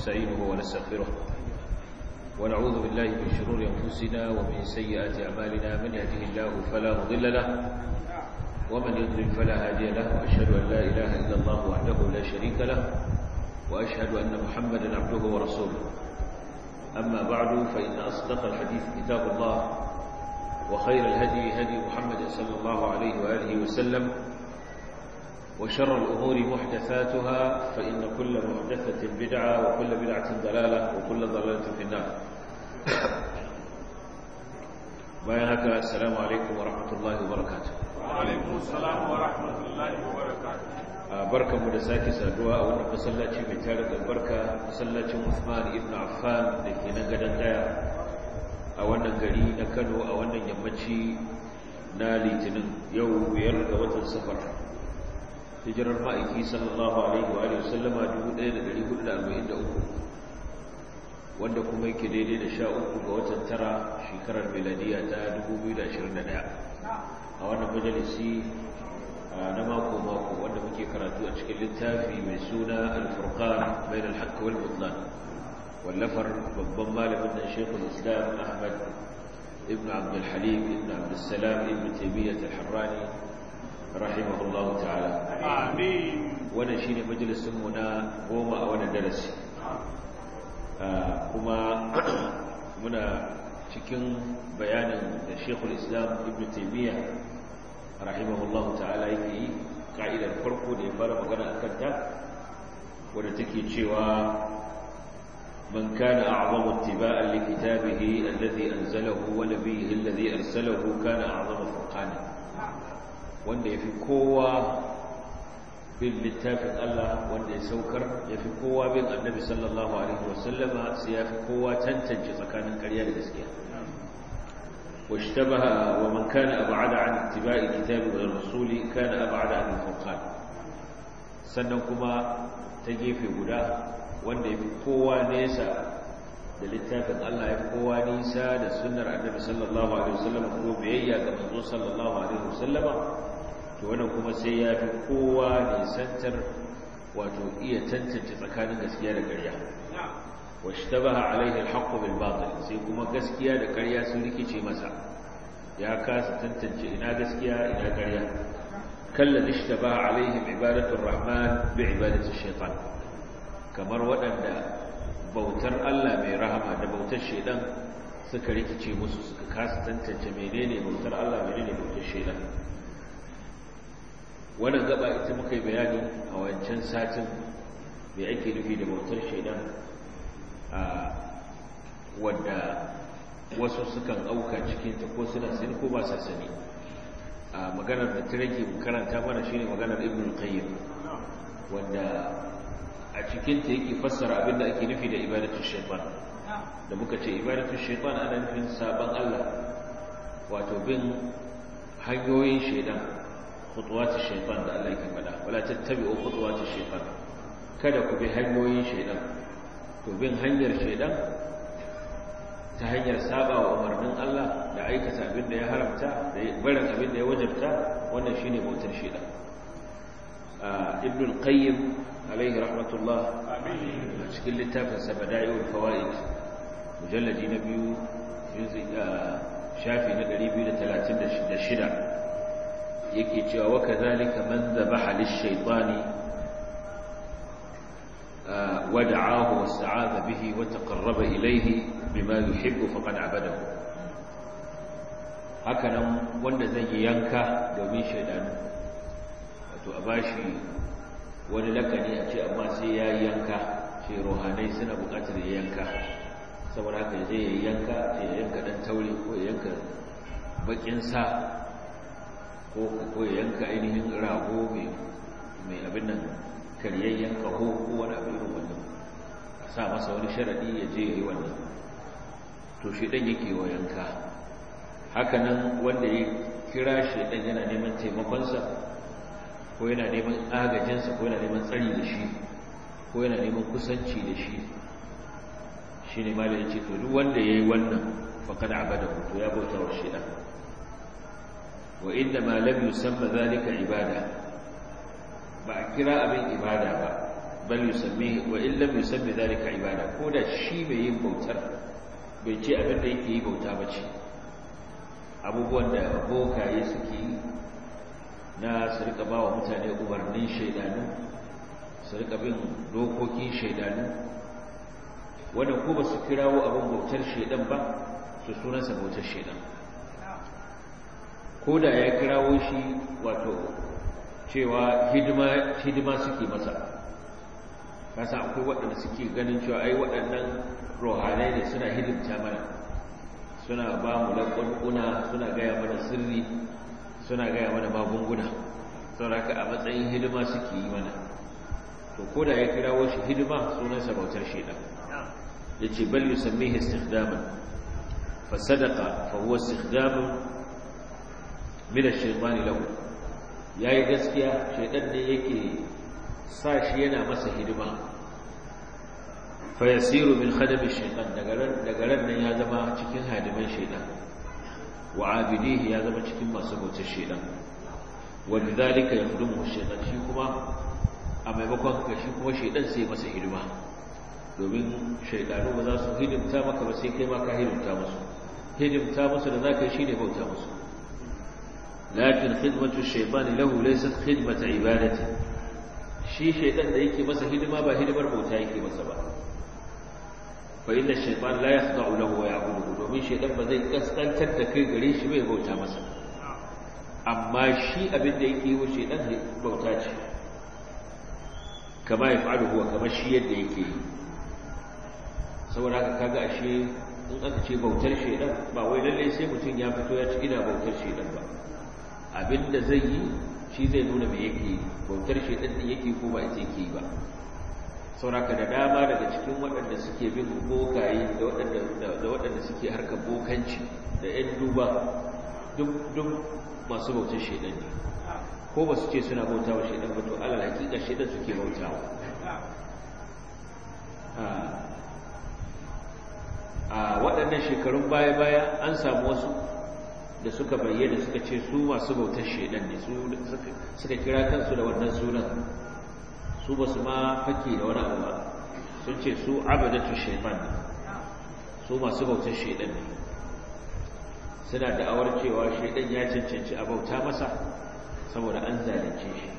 ونستعينه ونستغفره ونعوذ بالله من شرور أنفسنا ومن سيئات أعمالنا من يهده الله فلا مضل له ومن يضلل فلا هادي له وأشهد أن لا إله إلا الله وحده لا شريك له وأشهد أن محمدا عبده ورسوله أما بعد فإن أصدق الحديث كتاب الله وخير الهدي هدي محمد صلى الله عليه وآله وسلم وشر الأمور محدثاتها فإن كل محدثة بدعة وكل بدعة ضلالة وكل ضلالة في النار بايهك السلام عليكم ورحمة الله وبركاته وعليكم السلام ورحمة الله وبركاته barkan mu da sake saduwa a wannan masallaci mai tare da barka masallacin Uthman ibn Affan da ke nan gadan daya a wannan gari na Kano a wannan yammaci na Litinin yau biyar ga watan Safar hijirar ma'aiki sallallahu alaihi wa alihi wasallama 1443 wanda kuma yake daidai da sha uku ga watan tara shekarar miladiya ta 2021 a wannan majalisi na mako-mako wanda muke karatu a cikin littafi mai suna al-furqan bain al-haqq wal butlan wallafar babban malamin da Sheikhul Islam Ahmad ibn Abdul Halim ibn Abdul Salam ibn Taymiyyah al-Harrani rahimahullahu ta'ala amin wannan shine majalisin mu na goma a wannan darasi kuma muna cikin bayanin da Sheikhul Islam Ibn Taymiyyah rahimahullahu ta'ala yake yi ka'idar farko da ya fara magana akan ta wadda take cewa man kana a'zamu ittiba'an li kitabihi alladhi anzalahu wa nabiyhi alladhi arsalahu kana a'zamu furqana wanda yafi kowa bin littafin Allah wanda ya saukar yafi kowa bin annabi sallallahu alaihi wasallama sai yafi kowa tantance tsakanin ƙarya da gaskiya واشتبه ومن كان أبعد عن اتباع الكتاب والرسول كان أبعد عن الفرقان sannan kuma ta gefe guda wanda ya fi kowa nesa da littafin Allah ya fi kowa nisa da sunnar annabi sallallahu alaihi wasallam ko biyayya ga manzo sallallahu alaihi wasallam to wannan kuma sai ya fi kowa nisantar wato iya tantance tsakanin gaskiya da ƙarya واشتبه عليه الحق بالباطل sai kuma gaskiya da ƙarya sun rikice masa ya kasa tantance ina gaskiya ina ƙarya kallan ishtabaha alaihim ibadatul rahman bi ibadati shaytan kamar waɗanda bautar Allah mai rahama da bautar shaytan suka rikice musu suka kasa tantance menene bautar Allah menene bautar shaytan wannan gaba ita muka yi bayani a wancan satin me ake nufi da bautar shaytan wadda wasu sukan auka cikinta ko suna sani ko ba sa sani a maganar da ta rage karanta mana shine maganar ibn qayyim wanda a cikinta yake fassara abinda ake nufi da ibadatu shaytan da muka ce ibadatu shaytan ana nufin saban Allah wato bin hanyoyin shaytan khutuwatu shaytan da Allah yake faɗa wala tattabi'u khutuwatu shaytan kada ku bi hanyoyin shaytan to bin hanyar shaidan ta hanyar saba wa umarnin Allah da aikata abin da ya haramta da barin abin da ya wajabta wannan shine bautar shaidan ibn al-qayyim alayhi rahmatullah a cikin littafin sa bada'iul fawaid mujalladi na biyu shafi na 236 yake cewa wa kadhalika man dhabaha lish-shaytani ودعاه واستعاذ به وتقرب إليه بما يحب فقد عبده hakanan wanda zai yi yanka domin shaidanu wato a bashi wani lakani a ce amma sai ya yi yanka ce rohanai suna bukatar ya yanka saboda haka zai yi yanka ce ya yanka dan taure ko ya yanka bakin sa ko ya yanka ainihin rago mai abin nan karyayyen kaho ko wani abu irin wannan a sa masa wani sharadi ya je ya yi wannan to shi ɗan yake wa yanka hakanan wanda ya kira shi ɗan yana neman taimakonsa ko yana neman agajinsa ko yana neman tsari da shi ko yana neman kusanci da shi shi ne malin ce to duk wanda ya yi wannan faƙad abada to ya bauta wa shi ɗan wa inda malam yusamma zalika ibada ba a kira abin ibada ba bal yusammi wa in lam yusammi dhalika ibada ko da shi mai yin bautar bai ce abin da yake yi bauta ba ce abubuwan da bokaye suke yi na su rika ba wa mutane umarnin shaidanu su rika bin dokokin shaidanu wanda ko ba su kirawo abin bautar shaidan ba su sunansa bautar shaidan ko da ya kirawo shi wato cewa hidima suke masa kasa akwai waɗanda suke ganin cewa ai waɗannan rohanai ne suna hidimta mana suna ba mu laƙonƙuna suna gaya mana sirri suna gaya mana magunguna sauraka a matsayin hidima suke yi mana to ko da ya kirawo shi hidima sunansa bautar shaidan ya ce bal yusammihi istikhdaman fa sadaqa fa huwa istikhdamun min ash-shaytani lahu yayi gaskiya shaidan ne yake sa shi yana masa hidima fa yasiru min khadami ash-shaytan daga ran nan ya zama cikin hadiman shaidan wa abidihi ya zama cikin masu bautar shaidan wanda zalika ya fudumu shaidan shi kuma a maimakon haka shi kuma shaidan sai masa hidima domin shaidanu ba za su hidimta maka ba sai kai ma ka hidimta musu hidimta musu da za ka yi shi ne bauta musu lakin khidmatu shaitani lahu laysat khidmata ibadati shi shaidan da yake masa hidima ba hidimar bauta yake masa ba fa inna shaytan la yakhda'u lahu wa ya'buduhu domin shaytan ba zai kaskantar da kai gare shi bai bauta masa amma shi abin da yake yi wa shaytan bauta ce kama yaf'alu huwa kama shi yadda yake yi saboda haka kaga ashe in aka ce bautar shaytan ba wai lalle sai mutum ya fito ya ci ina bautar shaytan ba abinda zai yi shi zai nuna me yake yi bautar shaytan din yake ko ba ita yake yi ba sauraka da dama daga cikin waɗanda suke bin bokaye da waɗanda suke harkar bokanci da 'yan duba duk masu bautar shaidan ne ko ba su ce suna bauta wa shaidan ba to alal hakika shaidan suke bautawa a waɗannan shekarun baya-baya an samu wasu da suka bayyana suka ce su masu bautar shaidan ne suka kira kansu da wannan sunan su ba su ma fake da wani abu ba sun ce su abadatu shaitan ne su masu bautar shaidan ne suna da'awar cewa shaidan ya cancanci a bauta masa saboda an zalunce shi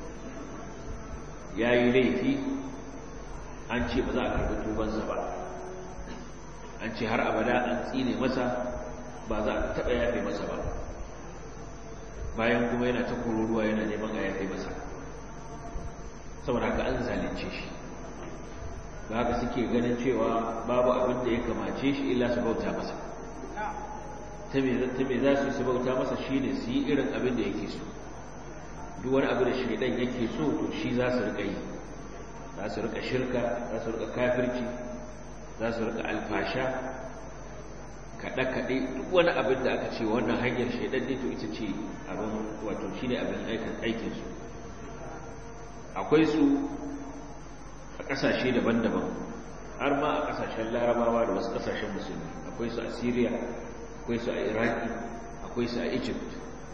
ya yi laifi an ce ba za a karbi tubansa ba an ce har abada an tsine masa ba za a taɓa yafe masa ba bayan kuma yana ta kururuwa yana neman a yafe masa saboda haka an zalunce shi ba haka suke ganin cewa babu abin da ya kamace shi illa su bauta masa ta me za su su bauta masa shi ne su yi irin abin da yake so duk wani abu da shaidan yake so to shi za su rika yi za su rika shirka za su rika kafirci za su rika alfasha kaɗe-kaɗe duk wani abin da aka ce wannan hanyar shaidan ne to ita ce abin wato shi ne abin aikinsu akwai su a ƙasashe daban-daban har ma a ƙasashen larabawa da wasu ƙasashen musulmi akwai su a syria akwai su a iraki akwai su a egypt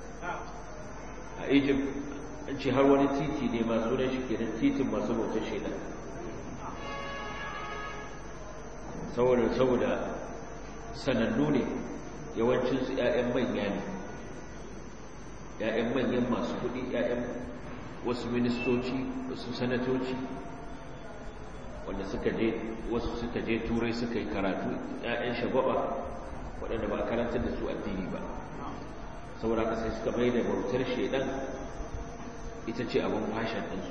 a egypt an ce har wani titi ne masu sunan shi kenan titin masu bautar shaida saboda saboda sanannu ne yawancinsu 'ya'yan manya ne 'ya'yan manyan masu kuɗi 'ya'yan wasu ministoci wasu sanatoci wanda suka je wasu suka je turai suka yi karatu 'ya'yan shagwaba waɗanda ba a karantar da su addini ba saboda ka sai suka mai da bautar shaidan ita ce abin fashin ɗinsu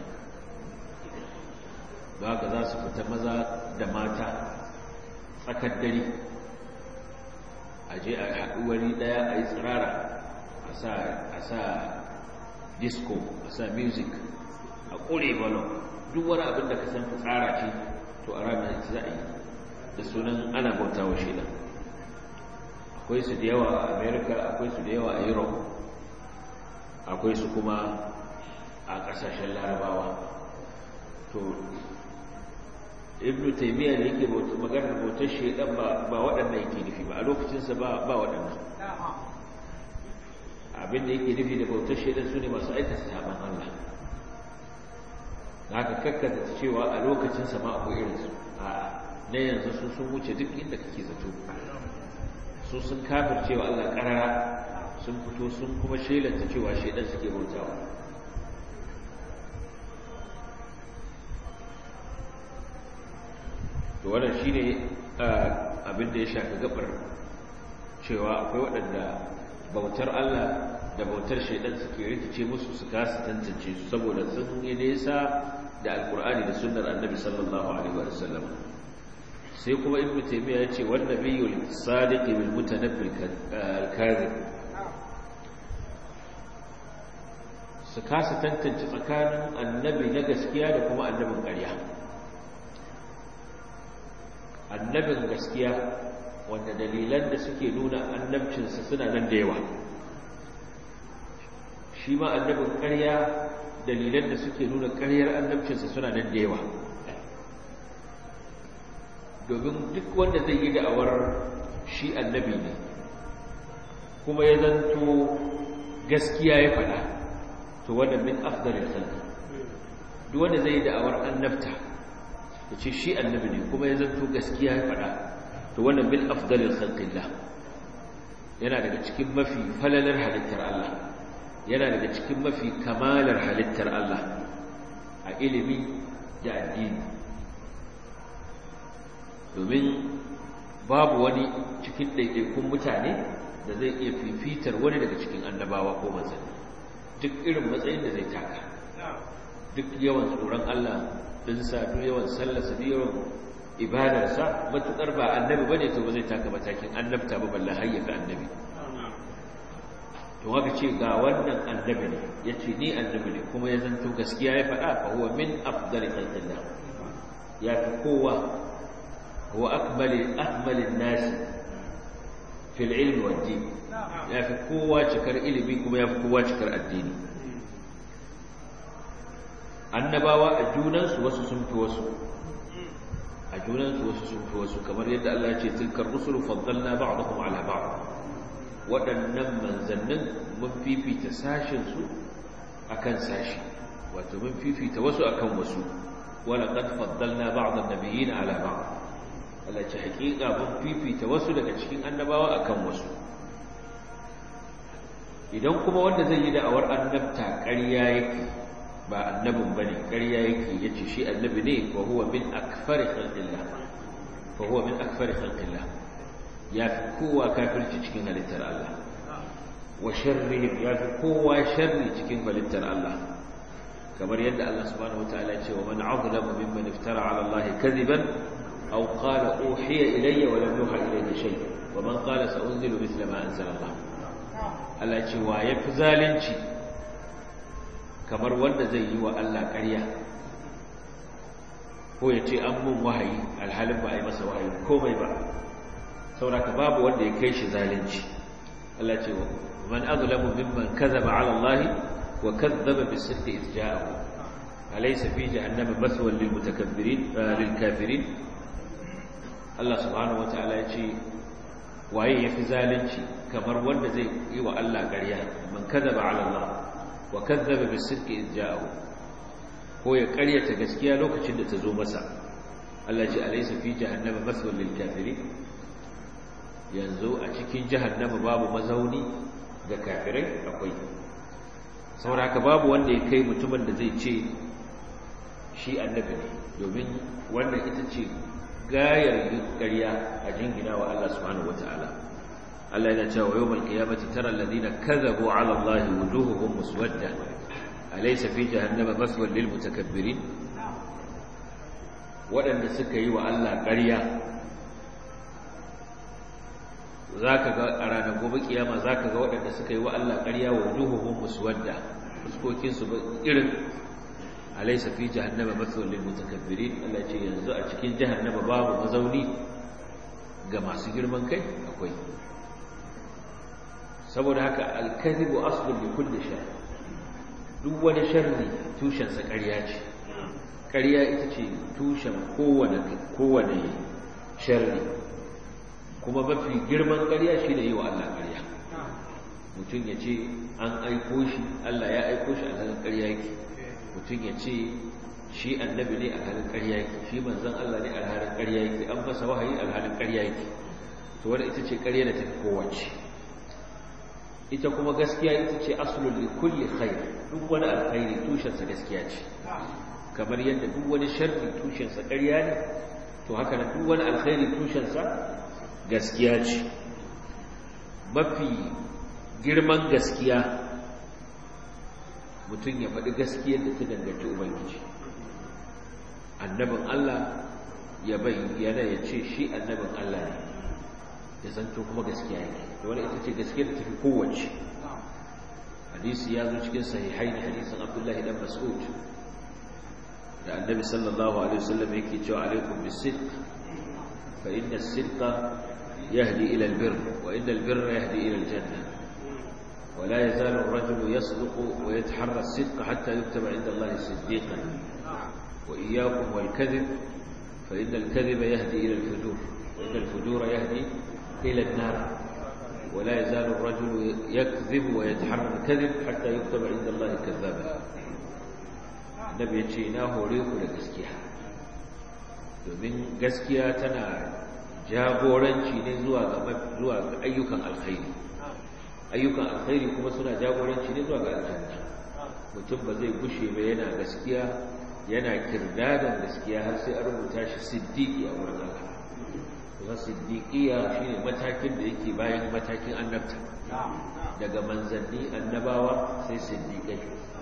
ba ka za su fita maza da mata tsakar dare a je a haɗu wani ɗaya a yi tsirara a sa disco a sa music a ƙure balon duk wani abin da ka san tsara ce to a ranar za a yi da sunan ana bauta wa shaidan akwai su da yawa a america akwai su da yawa a europe akwai su kuma a kasashen larabawa to ibn taimiyya da yake maganar bautar shaidan ba waɗannan yake nufi ba a lokacinsa ba waɗannan abinda yake nufi da bautar shaidan su ne masu aikata saban Allah haka kakkata cewa a lokacin sama akwai irinsu a na yanzu su sun wuce duk inda kake zato su sun kafir cewa Allah karara sun fito sun kuma shelanta cewa shaidan suke bautawa to wannan shine abin da ya shafi gabar cewa akwai waɗanda bautar Allah da bautar shaidan suke rikice musu su kasa tantance su saboda sun yi nesa da alkur'ani da sunnar annabi sallallahu alaihi wa sallam sai kuma ibnu taymiya ya ce wanda biyul sadiq bil mutanabbil al-kadhib su kasa tantance tsakanin annabi na gaskiya da kuma annabin ƙarya annabin gaskiya wanda dalilan da suke nuna annabcinsa suna nan da yawa shi ma annabin ƙarya dalilan da suke nuna ƙaryar annabcinsa suna nan da yawa domin duk wanda zai yi da'awar shi annabi ne kuma ya zanto gaskiya ya faɗa to wanda min afdalil khalqi duk wanda zai yi da'awar annabta ya ce shi annabi ne kuma ya zanto gaskiya ya faɗa to wannan min afdalil khalqillah yana daga cikin mafi falalar halittar Allah yana daga cikin mafi kamalar halittar Allah a ilimi da addini domin babu wani cikin ɗaiɗaikun mutane da zai iya fifitar wani daga cikin annabawa ko manzanni duk irin matsayin da zai taka duk yawan tsoron Allah dinsa duk yawan sallarsa duk yawan ibadarsa matuƙar ba annabi bane to ba zai taka matakin annabta ba balla hayyafa annabi to haka ce ga wannan annabi ne yace ni annabi ne kuma ya zanto gaskiya ya faɗa fa huwa min afdali khalqillah ya fi kowa هو أكمل أكمل الناس في العلم والدين يا في قوة شكر إلي بكم يا في قوة شكر الدين annabawa a junansu wasu sun fi wasu a junansu wasu sun fi wasu kamar yadda Allah ya ce tilkar rusulu faddalna ba'dakum ala ba'd waɗannan manzannin mun fifita sashin su akan sashi wato mun fifita wasu akan wasu wala qad faddalna ba'd an-nabiyyin ala ba'd Allah ce hakika mun fifita wasu daga cikin annabawa akan wasu idan kuma wanda zai yi da'awar annabta ƙarya yake ba annabin bane ƙarya yake yace shi annabi ne wa huwa min akfari khalqillah fa huwa min akfari khalqillah ya fi kowa kafirci cikin halittar Allah wa sharrihim ya fi kowa sharri cikin halittar Allah kamar yadda Allah subhanahu wataala ya ce wa man azlamu mimman iftara ala Allah kadiban أو قال أوحي إلي ولم يوحى إليه شيء ومن قال سأنزل مثل ما أنزل الله Allah ce wa ya fi zalunci kamar wanda zai yi wa Allah ƙarya ko ya ce an mun wahayi alhalin ba a yi masa wahayi komai ba sauraka babu wanda ya kai shi zalunci Allah ce wa man azlamu mimman kazaba ala Allah wa kazzaba bis-sidqi idh ja'ahu alaysa fi jahannama maswan lil mutakabbirin lil kafirin Allah subhanahu wata'ala ya ce waye yafi zalunci kamar wanda zai yi wa Allah ƙarya man kadaba ala Allah wa kadzaba bis-sidqi idh ja'ahu ko ya ƙaryata gaskiya lokacin da ta zo masa Allah ce alaysa fi jahannama maswal lil kafirin yanzu a cikin jahannama babu mazauni ga kafirai akwai saboda haka babu wanda ya kai mutumin da zai ce shi annabi ne domin wannan ita ce gayar ƙarya a jingina wa Allah subhanahu wata'ala Allah yana cewa yawmal qiyamati tara alladhina kadhabu 'ala Allahi wujuhuhum muswadda alaysa fi jahannama maswan lil mutakabbirin wadanda suka yi wa Allah ƙarya zaka ga a ranar gobe kiyama zaka ga wadanda suka yi wa Allah ƙarya wujuhuhum muswadda fuskokin su irin alaysa fi jahannama mathwal lil mutakabbirin Allah ce yanzu a cikin jahannama babu mazauni ga masu girman kai akwai saboda haka al-kadhibu aslun li kulli shar duk wani sharri tushen sa ƙarya ce ƙarya ita ce tushen kowane kowane sharri kuma mafi girman ƙarya shine yi wa Allah ƙarya mutum ya ce an aiko shi Allah ya aiko shi a ƙarya yake mutum ya ce shi annabi ne alhalin ƙarya yake shi manzon Allah ne alhalin ƙarya yake an masa wahayi alhalin ƙarya yake to wanda ita ce ƙarya da tafi kowace ita kuma gaskiya ita ce aslul li kulli khair duk wani alkhairi tushen sa gaskiya ce kamar yadda duk wani sharri tushen sa ƙarya ne to haka nan duk wani alkhairi tushen sa gaskiya ce mafi girman gaskiya mutum ya faɗi gaskiyar da ta danganci ubangiji annabin Allah ya bayyana ya ce shi annabin Allah ne ya zanto kuma gaskiya yake da wani ita ce gaskiyar da tafi kowace hadisi ya zo cikin sahihai ne hadisin abdullahi dan mas'ud da annabi sallallahu alaihi wasallam yake cewa alaikum bis-sidq fa inna as-sidqa yahdi ila al-birr wa inna al-birra yahdi ila al-janna ولا يزال الرجل يصدق ويتحرى الصدق حتى يكتب عند الله صديقا وإياكم والكذب فإن الكذب يهدي إلى الفجور وإن الفجور يهدي إلى النار ولا يزال الرجل يكذب ويتحرى الكذب حتى يكتب عند الله كذابا النبي يتشيناه وريق لقسكيها domin gaskiya tana jagoranci ne zuwa ga ayyukan alkhairi ayyukan alkhairi kuma suna jagoranci ne zuwa ga aljanna mutum ba zai gushe ba yana gaskiya yana kirdadan gaskiya har sai an rubuta shi siddiqi a wurin Allah kuma siddiqiya shine matakin da yake bayan matakin annabta daga manzanni annabawa sai siddiqai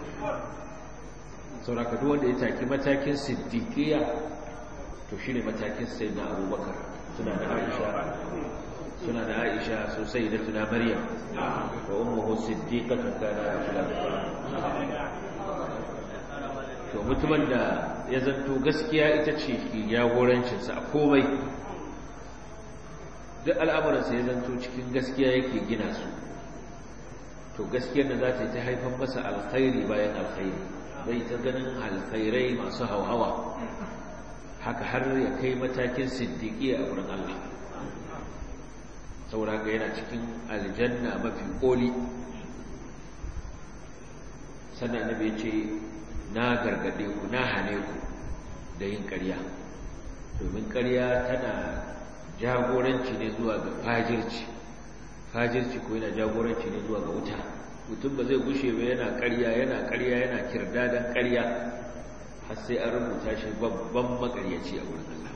sauraka duk wanda ya taki matakin siddiqiya to shine matakin sayyidina Abubakar suna da Aisha suna da Aisha sosai da tuna Maryam wa ummuhu siddiqatun kana to mutumin da ya zanto gaskiya ita ce ke jagorancinsa a komai duk al'amuransa ya zanto cikin gaskiya yake gina su to gaskiyar da za ta yi ta haifan masa alkhairi bayan alkhairi zai ta ganin alkhairai masu hauhawa haka har ya kai matakin siddiƙi a wurin Allah saboda haka yana cikin aljanna mafi ƙoli sannan annabi ya ce na gargade ku na hane ku da yin ƙarya domin ƙarya tana jagoranci ne zuwa ga fajirci fajirci ko yana jagoranci ne zuwa ga wuta mutum ba zai gushe ba yana ƙarya yana ƙarya yana kirdadan ƙarya har sai an rubuta shi babban makaryaci a wurin Allah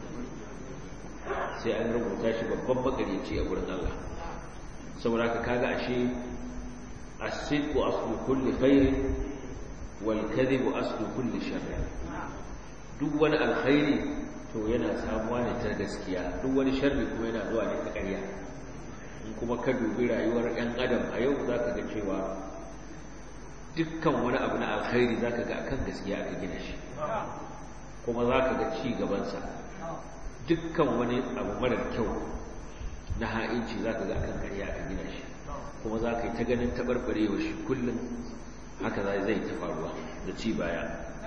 sai an rubuta shi babban makaryaci a wurin Allah saboda ka kaga ashe as-sidqu aslu kulli khairin wal kadhibu aslu kulli sharr duk wani alkhairi to yana samuwa ne ta gaskiya duk wani sharri kuma yana zuwa ne ta ƙarya in kuma ka dubi rayuwar ɗan adam a yau zaka ga cewa dukkan wani abu na alkhairi zaka ga akan gaskiya aka gina shi kuma zaka ga ci gabansa dukkan wani abu marar kyau na ha'inci zaka ga akan ƙarya aka gina shi kuma zaka yi ta ganin tabarbarewa shi kullum haka zai ta faruwa da ci baya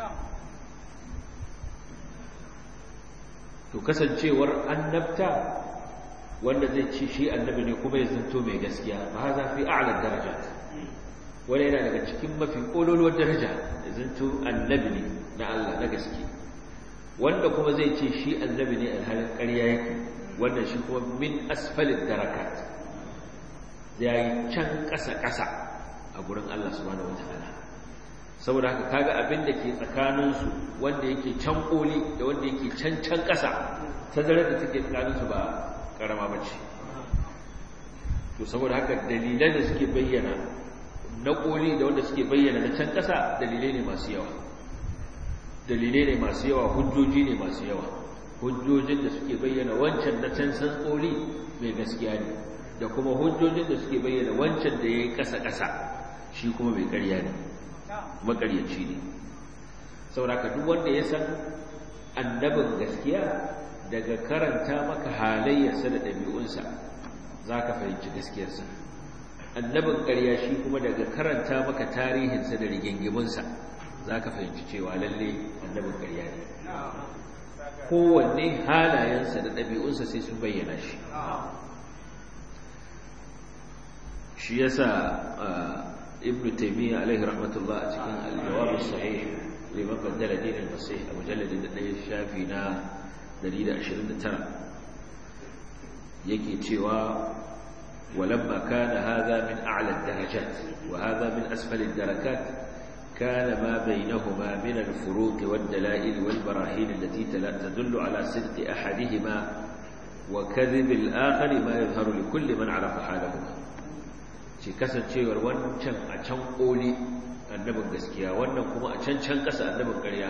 to kasancewar annabta wanda zai ci shi annabi ne kuma ya zanto mai gaskiya ba za fi a'la darajat wani yana daga cikin mafi kololuwar daraja ya zanto annabi ne na Allah na gaske wanda kuma zai ce shi annabi ne alhalin ƙarya yake wannan shi kuma min asfalin darakat ya yi can ƙasa-ƙasa a gurin Allah subhanahu wa ta'ala saboda haka kaga abin da ke tsakaninsu wanda yake can koli da wanda yake can can ƙasa tazarar da take tsakaninsu ba ƙarama ba ce to saboda haka dalilai da suke bayyana na koli da wanda suke bayyana na can ƙasa dalilai ne masu yawa dalilai ne masu yawa hujjoji ne masu yawa hujjojin da suke bayyana wancan na can san koli mai gaskiya ne da kuma hujjojin da suke bayyana wancan da ya yi ƙasa-ƙasa shi kuma mai ƙarya ne makaryaci ne sauraka duk wanda ya san annabin gaskiya daga karanta maka halayyarsa da ɗabi'unsa za ka fahimci gaskiyarsa annabin ƙarya shi kuma daga karanta maka tarihinsa da rigingiminsa za ka fahimci cewa lalle annabin ƙarya ne kowanne halayensa da ɗabi'unsa sai sun bayyana shi shi yasa ibn taymiya alaihi rahmatullah a cikin al-jawab sahih liman baddala dinin masih a mujalladin da ɗaya shafi na 129 yake cewa ولما كان هذا من أعلى الدرجات وهذا من أسفل الدركات كان ما بينهما من الفروق والدلائل والبراهين التي تدل على صدق أحدهما وكذب الآخر ما يظهر لكل من عرف حالهما ce kasancewar wancan a can ƙoli annabin gaskiya wannan kuma a can can ƙasa annabin ƙarya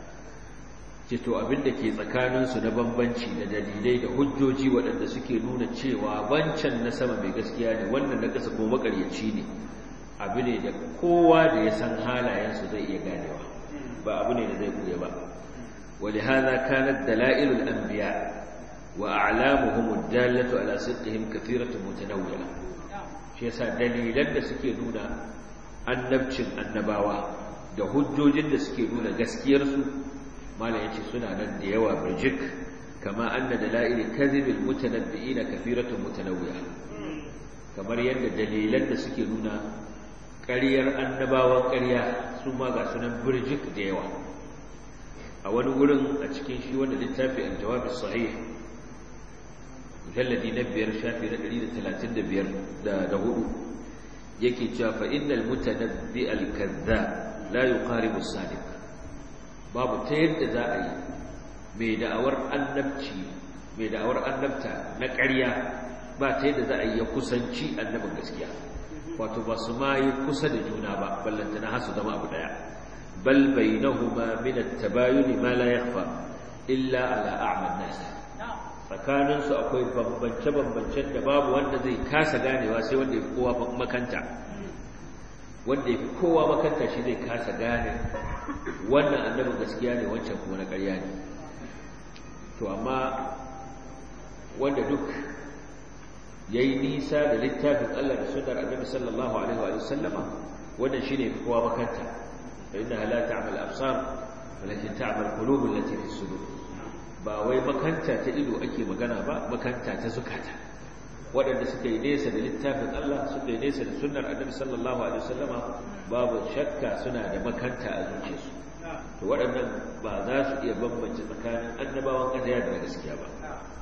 ce to abinda ke tsakaninsu na bambanci da dalilai da hujjoji waɗanda suke nuna cewa wancan na sama mai gaskiya ne wannan na ƙasa kuma maƙaryaci ne abu ne da kowa da ya san halayensu zai iya ganewa ba abu ne da zai buya ba ولهذا كانت دلائل الأنبياء وأعلامهم الدالة على صدقهم كثيرة متنوعة shi yasa dalilan da suke nuna annabcin annabawa da hujjojin da suke nuna gaskiyarsu malam yace suna nan da yawa birjik kama anna dalail kadhibil mutanabbi'ina kathiratun mutanawwi'a kamar yadda dalilan da suke nuna ƙaryar annabawan ƙarya su ma ga sunan birjik da yawa a wani wurin a cikin shi wanda littafi al-jawab as-sahih mujalladi na biyar shafi na ɗari da talatin da biyar da hudu yake cewa fa innal mutanabbi al-kadza la yuqaribu as-sadiq babu ta yadda za a yi mai da'awar annabci mai da'awar annabta na ƙarya ba ta yadda za a yi ya kusanci annabin gaskiya wato ba su ma yi kusa da juna ba ballantana har su zama abu daya bal bainahuma min at-tabayun ma la yakhfa illa ala a'ma an-nas tsakaninsu akwai bambance-bambancen da babu wanda zai kasa ganewa sai wanda ya fi kowa makanta wanda ya fi kowa makanta shi zai kasa gane wannan annabin gaskiya ne wancan kuma na ƙarya ne to amma wanda duk ya yi nisa da littafin Allah da sunar annabi sallallahu alaihi wa sallama wannan shi ne fi kowa makanta fa inna la ta'mal absar walakin ta'mal qulubul lati fi sudur ba wai makanta ta ido ake magana ba makanta ta zukata waɗanda suka yi nesa da littafin Allah suka yi nesa da sunnar annabi sallallahu alaihi wasallama babu shakka suna da makanta a zuciyarsu to waɗannan ba za su iya bambance tsakanin annabawan ƙarya da gaskiya ba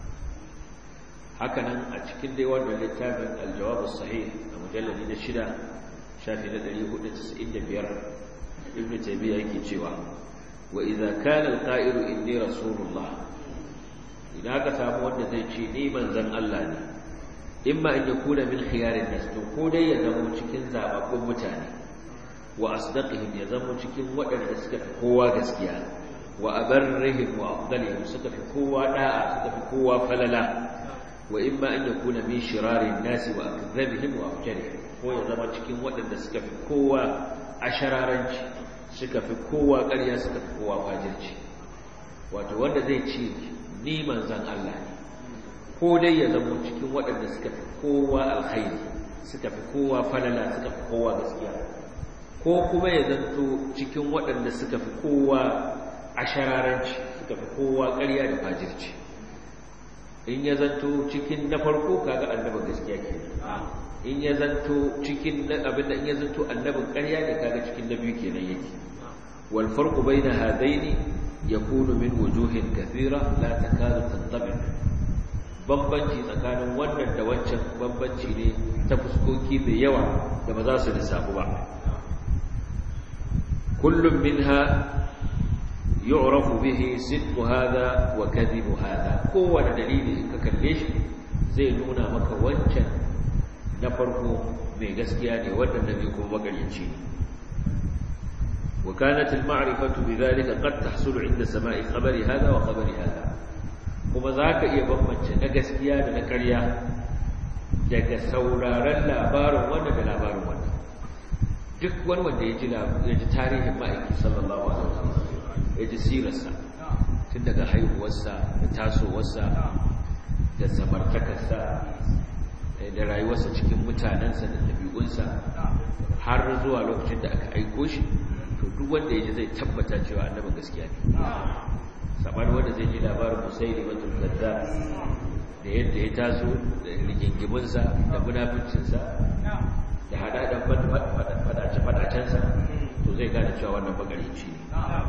haka nan a cikin dai wannan littafin aljawab sahih a mujalladi na shida shafi na 495 ibnu taymiya yake cewa wa idza kana alqa'ilu inni rasulullah idan aka samu wanda zai ce ni manzon Allah ne imma an yakuna min khiyarin nas to ko dai ya zama cikin zababbun mutane wa asdaqihim ya zama cikin waɗanda suka fi kowa gaskiya wa abarrihim wa afdalihim suka fi kowa da'a suka fi kowa falala wa imma an yakuna min shirarin nas wa akdhabihim wa afjarihim ko ya zama cikin waɗanda suka fi kowa ashararanci suka fi kowa ƙarya suka fi kowa fajirci wato wanda zai ce ni manzan Allah ne ko dai ya zama cikin waɗanda suka fi kowa alkhairi suka fi kowa falala suka fi kowa gaskiya ko kuma ya zanto cikin waɗanda suka fi kowa ashararanci suka fi kowa ƙarya da fajirci in ya zanto cikin na farko kaga annabin gaskiya ke in ya zanto cikin abinda in ya zanto annabin ƙarya ne kaga cikin na biyu kenan yake wal farqu baina hadaini yakunu min wujuhin kathira la takadu tattabi bambanci tsakanin wannan da wancan bambanci ne ta fuskoki mai yawa da ba za su lissafu ba kullum minha yu'rafu bihi sidqu hadha wa kadhibu hadha kowane dalili in ka kalle shi zai nuna maka wancan na farko mai gaskiya ne wannan nabi kuma magaryaci ne wa kanat al-ma'rifatu bidhalika qad tahsulu 'inda sama'i khabari hadha wa khabari hadha kuma zaka iya bambance na gaskiya da na ƙarya daga sauraron labarin wannan da labarin wannan duk wani wanda ya ji ya ji tarihin ma'aiki sallallahu alaihi wasallam ya ji sirarsa tun daga haihuwarsa da tasowarsa da samartakarsa da rayuwarsa cikin mutanensa da ɗabi'unsa har zuwa lokacin da aka aiko shi to duk wanda ya ji zai tabbata cewa annabin gaskiya ne saɓar wanda zai ji labarin musaili matul kadda da yadda ya taso da rigingiminsa da munafincinsa da haɗaɗen faɗace-faɗacensa to to zai gane cewa wannan magareci ne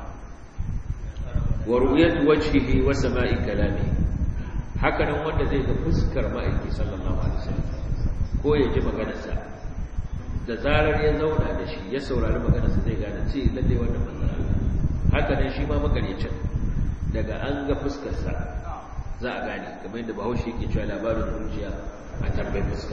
wa ru'yatu wajhihi wa sama'i kalami haka nan wanda zai ga fuskar ma'aiki sallallahu alaihi wasallam ko ya ji maganarsa da zarar ya zauna da shi ya saurari maganarsa zai gane ce lalle wannan manzon Allah haka nan shi ma magarecin daga an ga fuskarsa za a gane kamar yadda bahaushe yake cewa labarin zuciya a tambayi fuska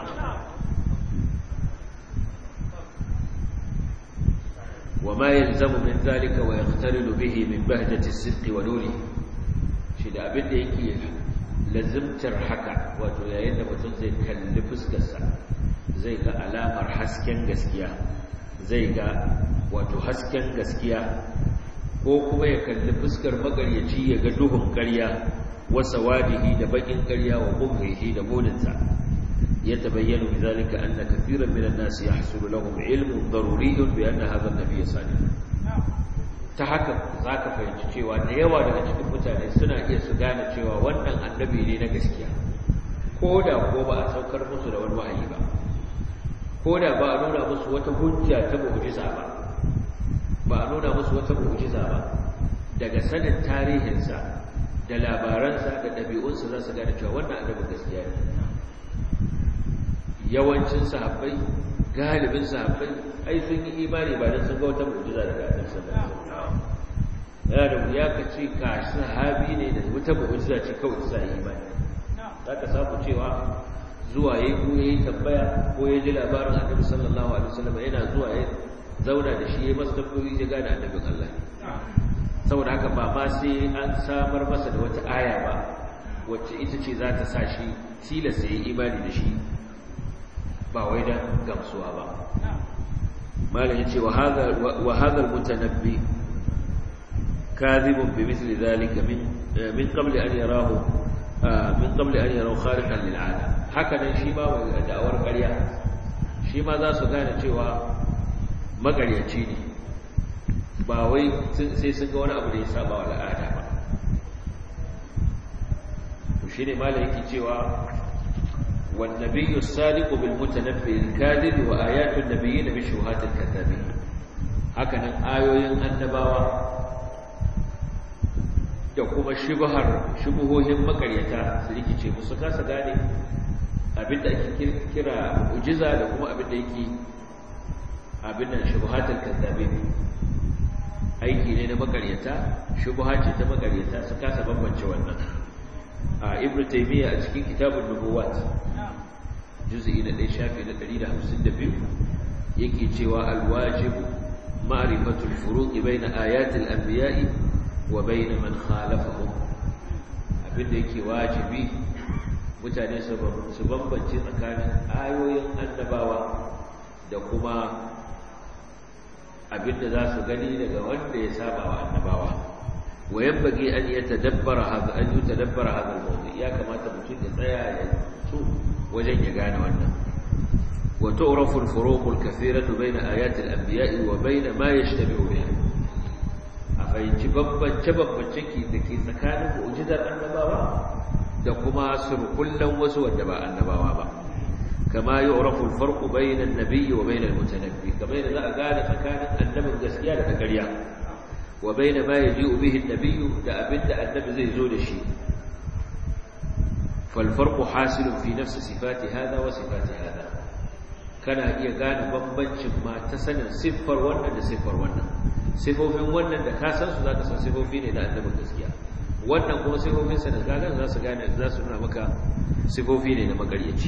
وما يلزم من ذلك ويقترن به من بهجة الصدق ونوره shi da abin da yake lazimtar haka wato yayin da mutum zai kalli fuskarsa zai ga alamar hasken gaskiya zai ga wato hasken gaskiya ko kuma ya kalli fuskar magaryaci ya ga duhun ƙarya wasa wadihi da bakin ƙarya wa bughihi da muninsa يتبين بذلك أن كثيرا من الناس يحصل لهم علم ضروري بأن هذا النبي صالح تحكم ذاك fahimci cewa da yawa daga cikin mutane suna iya su gane cewa wannan annabi ne na gaskiya ko da ko ba a saukar musu da wani wahayi ba ko da ba a nuna musu wata hujja ta mu'jiza ba ba a nuna musu wata mu'jiza ba daga sanin tarihinsa da labaransa da ɗabi'unsa za su gane cewa wannan annabin gaskiya ne yawancin sahabbai galibin sahabbai ai sun yi imani ba don sun ga wata mu'jiza daga annabi sallallahu alaihi wasallam yana da wuya ka ce ka sahabi ne da wata mu'jiza ce kawai ta yi imani zaka samu cewa zuwa yayi ko yayi tambaya ko ya ji labarin annabi sallallahu alaihi wasallam yana zuwa ya zauna da shi ya masa tambayoyi ya gane annabin Allah saboda haka ba ma sai an samar masa da wata aya ba wacce ita ce za ta sa shi tilasta ya imani da shi ba wai dan gamsuwa ba malam yace wa hadha wa hadha almutanabbi kadhibun bi mithli dhalika min min qabl an yarahu min qabl an yarahu khariqan lil ada haka nan shi ma wai da'awar ƙarya shi ma za su gane cewa magaryaci ne ba wai sai sun ga wani abu da ya saba wa al'ada ba to shine malam yake cewa والنبي الصادق بالمتنبي الكاذب وآيات النبيين بشبهات الكذابين هكذا آيوين النباوة da kuma shubhar shubuhohin makaryata su rikice musu kasa gane abinda ake kira mu'jiza da kuma abinda yake abinda shubhatul kazzabin aiki ne na makaryata shubha ce ta makaryata su kasa bambance wannan a ibnu taymiya a cikin kitabun nubuwat juz'i na 1 shafi na 152 yake cewa alwajibu ma'rifatul furuq bayna ayatil anbiya'i wa bayna man khalafahum abinda yake wajibi mutane su bambance tsakanin ayoyin annabawa da kuma abinda za su gani daga wanda ya saba wa annabawa wa yabbagi an yatadabbara hadha an yatadabbara hadha al-mawdu ya kamata mutum ya tsaya ya tsu wajen ya gane wannan wa tu'rafu al-furuq al-kathiratu bayna ayati al-anbiya'i wa bayna ma yashtabihu biha a fahimci bambance bambance ki da ke tsakanin mu'jizar annabawa da kuma surkullan wasu wanda ba annabawa ba kama yu'rafu al-farqu bayna an-nabiyyi wa bayna al-mutanabbi kamar yadda za a gane tsakanin annabin gaskiya da ƙarya wa bayna ma yaji'u bihi an-nabiyyu da abinda annabi zai zo da shi فالفرق حاصل في نفس صفات هذا وصفات هذا kana iya gane bambancin ma ta sanin siffar wannan da siffar wannan siffofin wannan da ka san su zaka san siffofi ne na annabin gaskiya wannan kuma siffofin sa da kaga za su gane za su nuna maka siffofi ne na magaryaci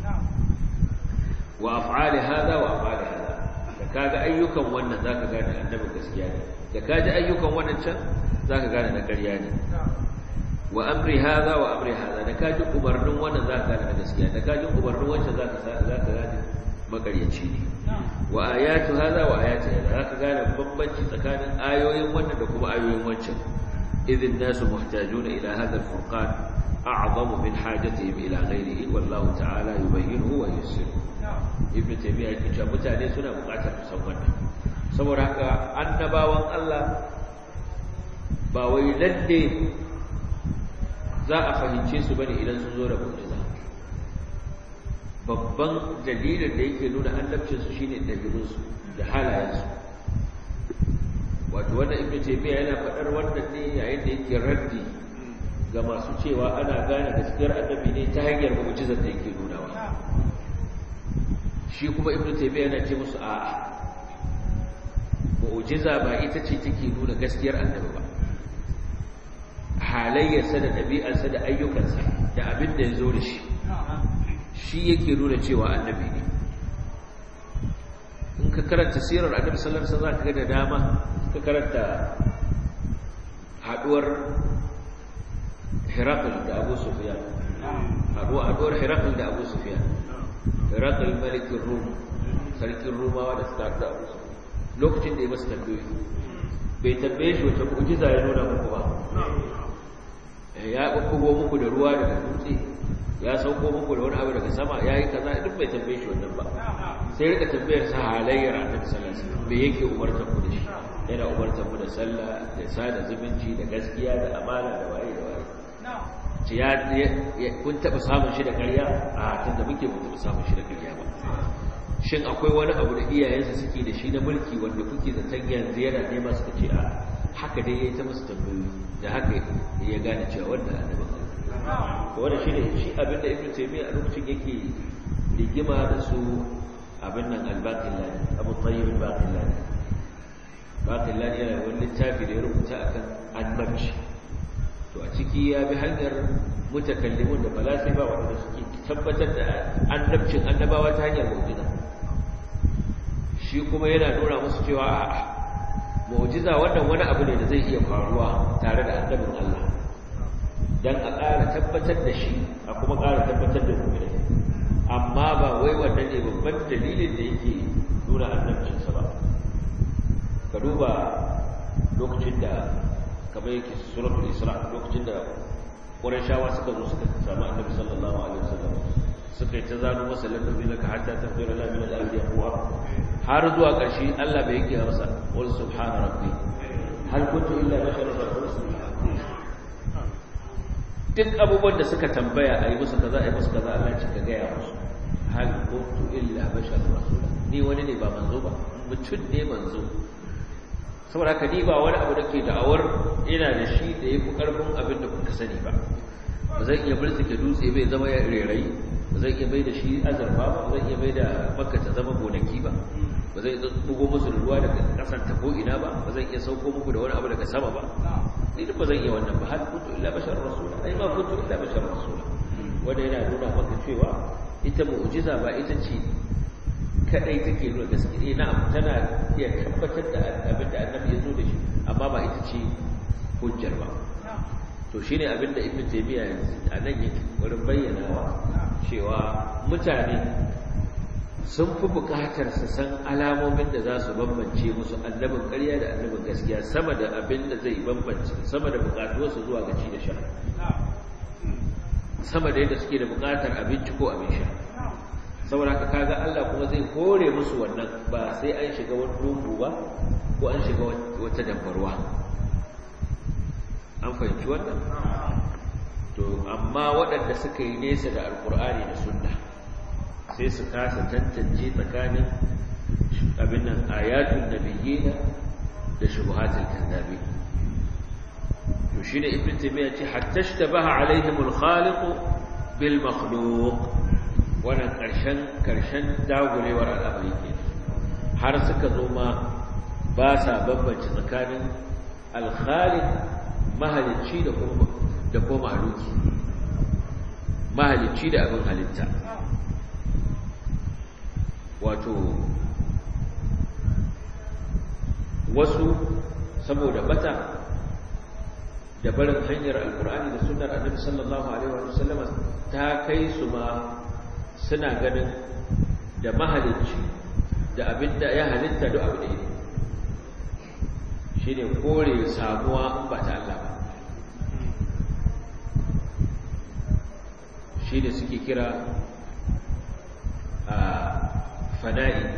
wa af'ali hada wa af'ali hada da kaga ayyukan wannan zaka gane annabin gaskiya ne da kaji ayyukan wannan can zaka gane na ƙarya ne wa amri hadha wa amri hadha da kaji umarnin wannan za ka gane gaskiya da kaji umarnin wancan za ka za ka gane makaryaci ne wa ayatu hadha wa ayatu hadha za ka gane bambanci tsakanin ayoyin wannan da kuma ayoyin wancan idhin nasu muhtajuna ila hadha al-furqan a'zamu min hajatihim ila ghayrihi wallahu ta'ala yubayyinuhu wa yusiru ibn taymiyyah yake cewa mutane suna buƙatar su san wannan saboda haka annabawan Allah ba wai lalle za a fahimce su bane idan sun zo da mu'jiza babban dalilin da yake nuna annabcin su shine dabi'unsu da halayensu wato wannan ibnu taymiya yana faɗar wannan ne yayin da yake raddi ga masu cewa ana gane gaskiyar annabi ne ta hanyar mu'jizar da yake nunawa shi kuma ibnu taymiya yana ce musu a'a mu'jiza ba ita ce take nuna gaskiyar annabi ba halayyarsa da ɗabi'arsa da ayyukansa da abin da ya zo da shi shi yake nuna cewa annabi ne in ka karanta sirar annabi sallallahu alaihi wasallam ka ga da dama ka karanta haduwar Hirakul da Abu Sufyan haduwar haduwar Hirakul da Abu Sufyan Hirakul malikin Rum sarkin Rumawa da suka da Abu Sufyan lokacin da ya masa tambayoyi bai tambaye shi wata mu'jiza ya nuna muku ba ya bubbugo muku da ruwa daga dutse ya sauko muku da wani abu daga sama ya yi kaza duk bai tambaye shi wannan ba sai rika tambayar sa halayyar annabi sallallahu alaihi wasallam me yake umartar ku da shi yana umartar mu da sallah da sada zumunci da gaskiya da amana da waye da waye ce ya kun taba samun shi da ƙarya a tunda muke mun taba samun shi da ƙarya ba shin akwai wani abu da iyayensa suke da shi na mulki wanda kuke zaton yanzu yana nema suka ce a haka dai yayi ta musu tambayoyi da haka ya gane cewa wannan annabin Allah to wannan shine shi abin da Ibn Taymiyyah a lokacin yake rigima da su abin nan al-Baqillani Abu Tayyib al-Baqillani Baqillani yana wani littafi da ya rubuta akan annabci to a ciki ya bi hanyar mutakallimun da falasifa wanda suke tabbatar da annabcin annabawa ta hanyar mu'jiza shi kuma yana nuna musu cewa a'a mu'jiza wannan wani abu ne da zai iya faruwa tare da annabin Allah dan a ƙara tabbatar da shi a kuma ƙara tabbatar da mu'minai amma ba wai wannan ne babban dalilin da yake nuna annabcinsa ba ka duba lokacin da kamar yake suratul isra lokacin da qurayshawa suka zo suka samu annabi sallallahu alaihi wasallam suka yi ta zano masa ladabi laka hatta tafdira la min al-ardi aqwa har zuwa ƙarshe Allah bai yake masa wal subhana rabbi hal kuntu illa basharan rasula duk abubuwan da suka tambaya a yi musu kaza a yi musu kaza Allah ce ka gaya musu hal kuntu illa basharan rasula ni wani ne ba manzo ba mutum ne manzo saboda haka ni ba wani abu da ke da'awar ina da shi da ya fi ƙarfin abin da kuka sani ba ba zan iya birtike dutse bai zama ya rerayi ba zan iya mai da shi azurfa ba ba zan iya mai da makka ta zama gonaki ba ba zan iya bugo musu da ruwa daga ƙasar ta ko ina ba ba zan iya sauko muku da wani abu daga sama ba ni duk ba zan iya wannan ba hal kuntu illa bashar rasul ai ma kuntu illa bashar rasul wanda yana nuna maka cewa ita mu'jiza ba ita ce kadai take nuna gaskiya na tana iya tabbatar da abin da annabi ya zo da shi amma ba ita ce hujjar ba to shine abin da ibnu taymiya a nan yake wurin bayyanawa cewa mutane sun fi buƙatar su san alamomin da za su bambance musu annabin ƙarya da annabin gaskiya sama da abin da zai bambance sama da buƙatuwarsu zuwa ga ci da sha sama da yadda suke da buƙatar abinci ko abin sha saboda haka kaga Allah kuma zai kore musu wannan ba sai an shiga wani dungu ba ko an shiga wata dabbarwa an fahimci wannan to amma waɗanda suka yi nesa da alkur'ani da sunna sai su kasa tantance tsakanin abin nan ayatun nabiyyina da shubuhatul kadhabi to shine ibnu taymiya ce hatta shtabaha alaihim al-khaliq bil makhluq wannan karshen karshen dagulewar al'amari ke har suka zo ma ba sa bambance tsakanin al-khaliq mahalicci da kuma da kuma mahaluki mahalicci da abin halitta wato wasu saboda bata da barin hanyar alkur'ani da sunnar annabi sallallahu alaihi wa sallama ta kai su ma suna ganin da mahalicci da abin da ya halitta duk abu ɗaya shine kore samuwa in ba ta Allah ba shi ne suke kira a fana'i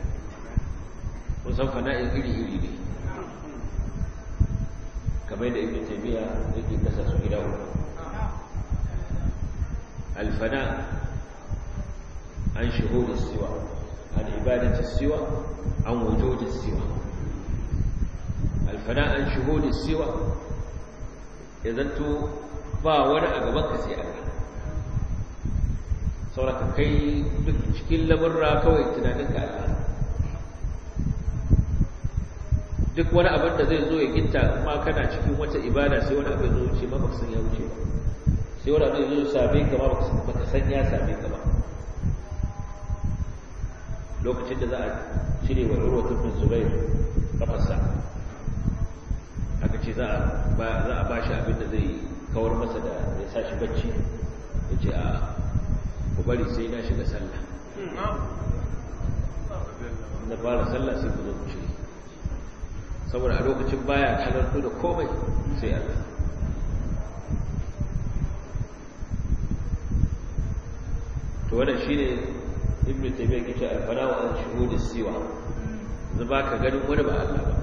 kusan fana'i iri-iri ne kamar da ibn taymiya yake kasa su gida uku alfana an shuhud siwa an ibadati siwa an wujud siwa alfana an shuhudi siwa ya zanto ba wani a gaban ka sai Allah sauraka kai duk cikin lamurra kawai tunanin ka Allah duk wani abin da zai zo ya gitta kuma kana cikin wata ibada sai wani abin zo wuce ma baka san ya wuce ba sai wani abin zo same ka ma baka san ya same ka ba lokacin da za a cire wa urwatu bin zubair kafarsa aka ce za a ba shi abin da zai kawar masa da ya sa shi bacci ya ce a ku bari sai na shiga sallah na fara sallah sai ku zo ku cire saboda a lokacin baya halartu da komai sai Allah to wannan shine ibnu taymiyyah yake alfana wa an shuhudi siwa yanzu baka ganin wani ba Allah ba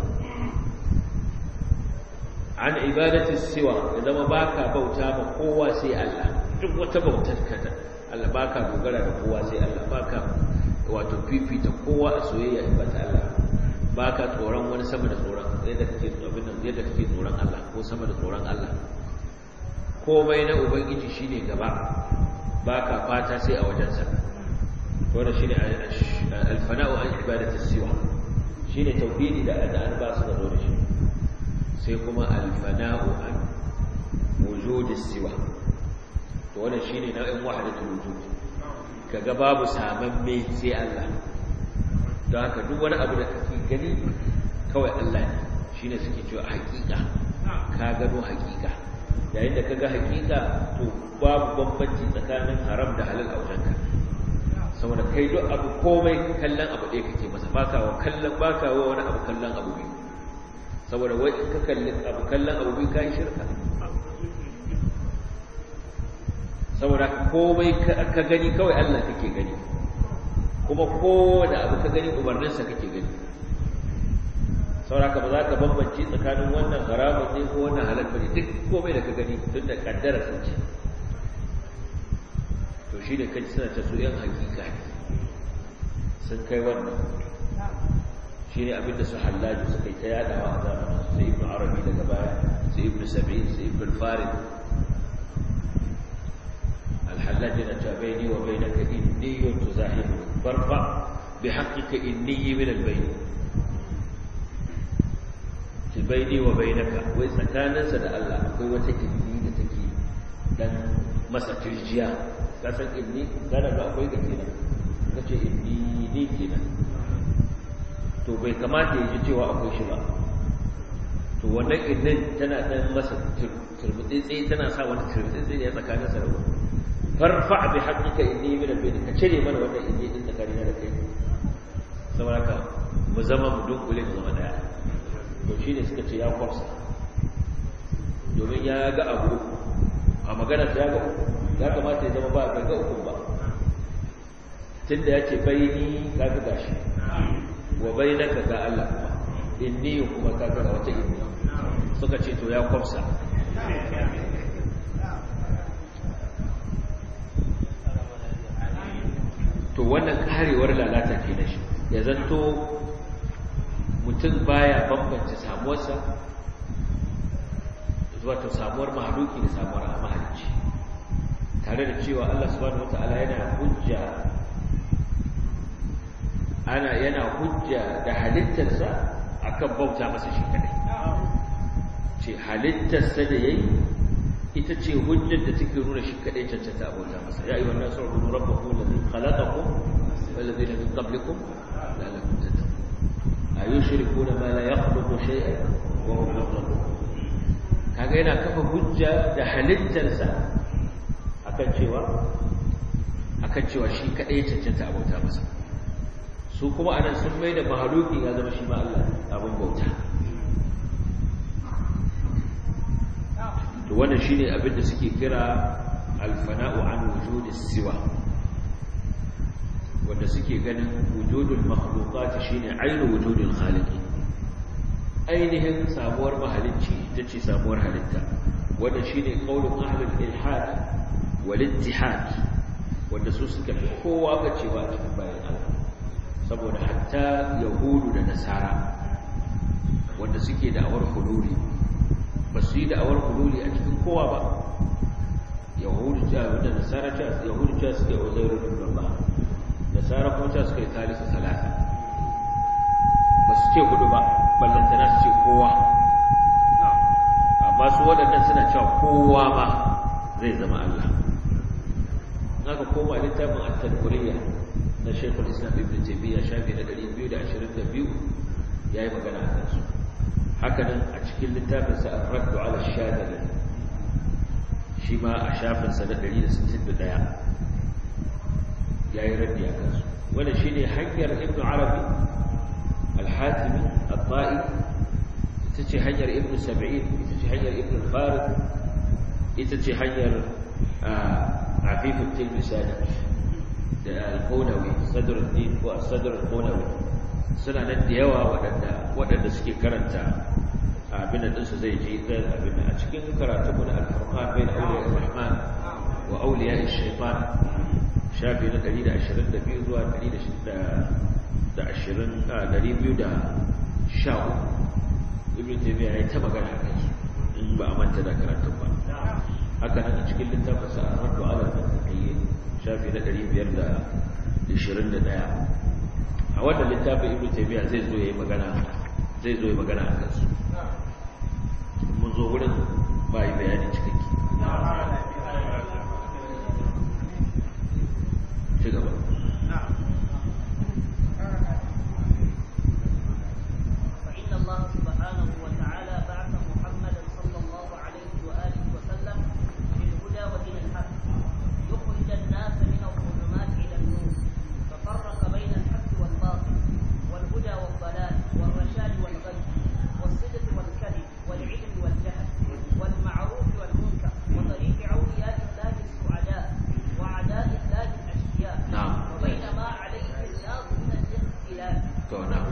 an ibadati siwa ya zama baka bauta ma kowa sai Allah duk wata bautar ka Allah baka dogara da kowa sai Allah baka wato fifita kowa a soyayya in ba ta Allah baka tsoron wani sama da tsoron yadda kake abin nan yadda kake tsoron Allah ko sama da tsoron Allah komai na ubangiji shine gaba baka fata sai a wajensa wannan shine al-fana'u an ibadati siwa shine tauhidi da an ba su da zo da shi sai kuma al-fana'u an wujudi siwa to wannan shine nau'in wahdatul wujud kaga babu samamme sai Allah don haka duk wani abu da kake gani kawai Allah ne shine suke cewa hakika ka gano hakika yayin da kaga hakika to babu bambanci tsakanin haram da halal a wajenka saboda kai duk abu komai kallon abu ɗaya kake masa baka wa kallon baka wa wani abu kallon abu biyu saboda wai in ka kalli abu kallon abu biyu kai shirka saboda komai ka gani kawai Allah kake gani kuma kowane abu ka gani umarninsa kake gani saboda ba za ka bambanci tsakanin wannan haramun ne ko wannan halal bane duk komai da ka gani tun da kaddara sun ce to shi da kai suna ta su yan hakika ne sun kai wannan shi ne abinda su hallaji suka yi ta yadawa a zamanin su sai ibn arabi daga baya sai ibn sab'in sai ibn farid الحلاج نجا بيني وبينك إني تزاحمني فارفع بحقك إني من البين بيني وبينك وإذا كان سد الله قوة إني لتكي dan masa tirjiya kasan inni kana da akwai ga kenan kace inni ni kenan to bai kamata ya ji cewa akwai shi ba to wannan innin tana dan masa turbutsi tana sa wani turbutsi ne tsakanin sa da farfa bi haqqika inni min al-bayt ka cire mana wannan inni din tsakanin da kai saboda ka mu zama mu dunkule mu zama daya to shine suka ce ya kwafsa domin ya ga abu a magana ta ga ya kamata ya zama ba ga ga uku ba tunda yace baini ka ga gashi wa bainaka ga Allah kuma inni kuma ka ga wata inni suka ce to ya kwafsa to wannan karewar lalata ke da shi ya zanto mutum baya bambance samuwarsa zuwa ta samuwar mahaluki da samuwar mahalicci tare da cewa Allah subhanahu wata'ala yana hujja ana yana hujja da halittarsa akan bauta masa shi kadai ce halittarsa da yayi ita ce hujjar da take nuna shi kadai cancanta abota masa ya ayyuhan nasu ubudu rabbakum alladhi khalaqakum wal ladina min qablikum la'allakum tattaqun ayushrikuna ma la yakhluqu shay'an wa hum yakhluqun kaga yana kafa hujja da halittarsa akan cewa akan cewa shi kadai cancanta abota masa su kuma anan sun mai da mahaluki ya zama shi ma Allah abin bauta to wannan shine abin da suke kira alfana'u an wujudis siwa wanda suke ganin wujudul makhluqat shine ainu wujudul khaliqi ainihin samuwar mahalicci tace samuwar halitta wanda shine qaulun ahlul ilhad wal ittihad wanda su suka fi kowa ga cewa cikin bayan Allah saboda hatta yahudu da nasara wanda suke da'awar hululi ba su yi da'awar hululi a cikin kowa ba yahudu cewa da nasara cewa yahudu cewa suke uzairu ibn Allah nasara kuma cewa suke thalithu salasa ba su ce hudu ba ballantana su ce kowa amma su waɗannan suna cewa kowa ma zai zama Allah haka koma littafin at-tadkuriyya na Sheikhul Islam Ibn Taymiyyah shafi na 222 yayi magana akan su haka nan a cikin littafin sa Ar-Radd 'ala ash-Shadili shi ma a shafin sa na 161 yayi raddi akan su wannan shine hanyar Ibn Arabi al-Hatimi al-Ta'i ita ce hanyar Ibn Sab'in ita ce hanyar Ibn Farid ita ce hanyar عفيف التلمساني القونوي صدر الدين والصدر القونوي suna nan da yawa waɗanda suke karanta abin da su zai ji abin a cikin karatu mu na al-furqan bain awliya ar-rahman wa awliya ash-shaytan shafi na 122 zuwa 120 ibn taymiya ya ta magana kan su in ba a manta da karatun ba haka nan a cikin littafin sa ar-raddu ala al-muttaqin shafi na 521 a wannan littafin ibnu taymiya zai zo yayi magana zai zo yayi magana akan su mun zo wurin ba yi bayani cikakke ci gaba فإن الله سبحانه وتعالى بعث محمدا صلى الله عليه وآله وسلم بالهدى ودين الحق يخرج الناس من الظلمات إلى النور ففرق بين الحق والباطل والهدى والضلال والرشاد والغي والصدق والكذب والعلم والجهل والمعروف والمنكر وطريق أولياء الله السعداء وأعداء الله الأشقياء نعم. وبين ما عليه الناس من الاختلاف to na'am